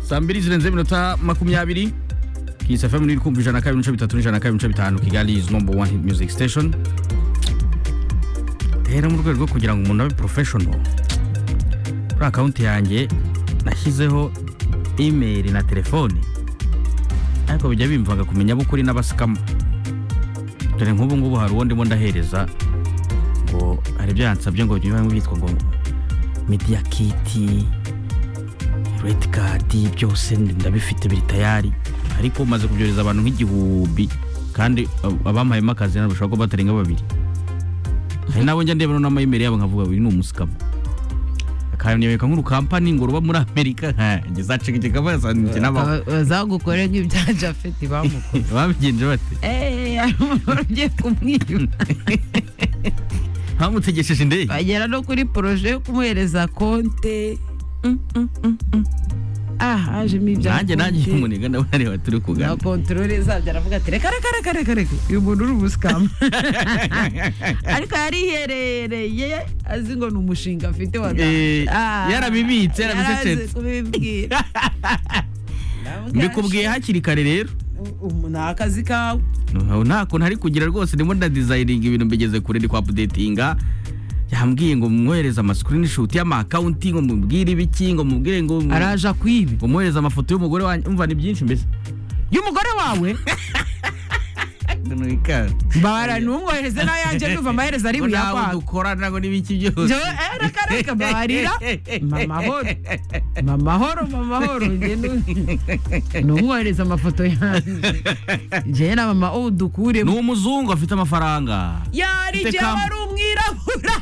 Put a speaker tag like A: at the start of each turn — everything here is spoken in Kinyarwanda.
A: saa mbiri zirenze iminota makumyabiri kiyisi fm iri kumva ijana na kabiri n'ibice bitatu n'ijana na kabiri n'ibice bitanu kigali is number one hit music station rero mu rwego rwo kugira ngo umuntu abe professional kuri akawunti yanjye nashyizeho email na telefone ariko bijya bimvaga kumenya abo ukuri n'abasikama dore nk'ubu ngubu hari uwo ndimo ndahereza ngo hari ibyo yansabye ngo biba byitwa ngo media kiti redi kadi byose ndabifite biri tayari ariko umaze kubyohereza abantu nk'igihumbi kandi abampayemo akazi ntabwo bashobora kuba batarenga babiri hari nabo njya ndeba noneho amayimeri yabo nkavuga uyu ni umusikama akanyereka nk'uru kampani ngo ruba muri amerika nkanjye zacika igikapu yasanze n'abantu
B: bazagukore nk'ibya jafeti bamukoze
A: babigenje bate
B: eee hari umuntu ugiye kumwiba
A: bamutegesheje indege
B: bagera no kuri poroje yo kumuhereza konte Mm, mm, mm, mm. ah hajemo ibya
A: nanjye nanjye
B: konti.
A: umuniga ndabareba turi
B: na
A: kuganira
B: kontorore zabyo aravuga ati reka reka reka reka reka uyu muntu uri umusikamu ariko yariherereye azi ngo ni umushinga afite wa
A: Eh,
B: Ah,
A: yarabibitse,
B: yarazi
A: yarabicecetse.
B: kubibwira
A: mbikubwiye hakiri kare rero
B: Ubu ni akazi kawe
A: nta kuntu ari kugira rwose ndimo ndadizayininga ibintu mbigeze kure ndi kwa apudetinga yambwiye ngo mwohereze amasikirinishoti y'amakawunti ngo mubwire ibiki ngo mubwire ngo mu-
B: araje akwibe
A: ngo mwohereze amafoto y'umugore wanjye umva ni byinshi mbese
B: y'umugore wawe mbabara ntumwohereze nayo yanjye ndumva amaherezo ari
A: nawe
B: buyakwaga
A: dukorana ngo n'ibiki byose
B: Jo, eh, reka reka mbabarira mamahoro mamahoro mamahoro njye nu- numwohereza amafoto yanjye njyewe na mama ubu dukuremo
A: ni umuzungu afite amafaranga
B: yari
A: Mfite
B: njyewe
A: kam-
B: wari umwirabura